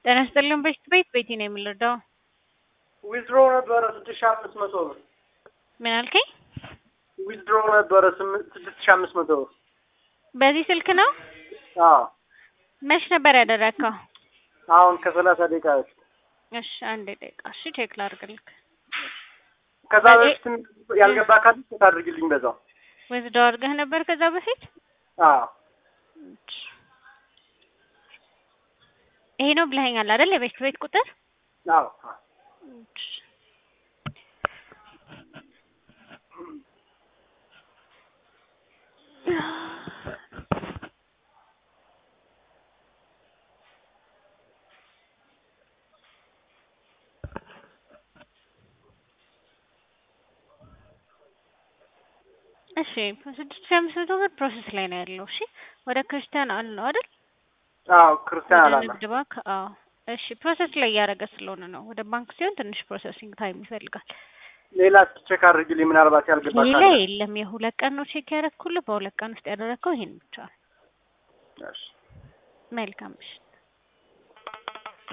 ጤና ይስጥልን በሽት ቤት ቤቲ ነው የምንረዳው። ዊዝድሮ ነበረ ስድስት ሺህ አምስት መቶ ብር ምን አልከኝ? ዊዝድሮ ነበረ ስምንት ስድስት ሺህ አምስት መቶ ብር በዚህ ስልክ ነው? አዎ መች ነበር ያደረግከው? አሁን ከሰላሳ ደቂቃ በፊት እሺ አንድ ደቂቃ እሺ፣ ቼክ ላድርግልክ። ከዛ በዚህ- በፊት ያልገባ ካለ ቼክ አድርግልኝ በዛው ወስዶ አድርገህ ነበር ከዛ በፊት? አዎ ይሄ ነው ብለኸኛል አይደል? የቤት ቤት ቁጥር አዎ እሺ ስድስት ሺህ አምስት መቶ ብር ፕሮሰስ ላይ ነው ያለው። እሺ ወደ ክርስቲያን አለው አይደል? አዎ ክርስቲያን ወደ አላለ ንግድ ባንክ አዎ። እሺ ፕሮሰስ ላይ እያደረገ ስለሆነ ነው። ወደ ባንክ ሲሆን ትንሽ ፕሮሰሲንግ ታይም ይፈልጋል። ሌላ እስኪ ቼክ አድርግልኝ ምናልባት ያልገባ ሌላ ካለ የለም። የሁለት ቀን ነው ቼክ ያደረግኩልህ። በሁለት ቀን ውስጥ ያደረግከው ይሄን ብቻ ነው። እሺ መልካም ምሽት።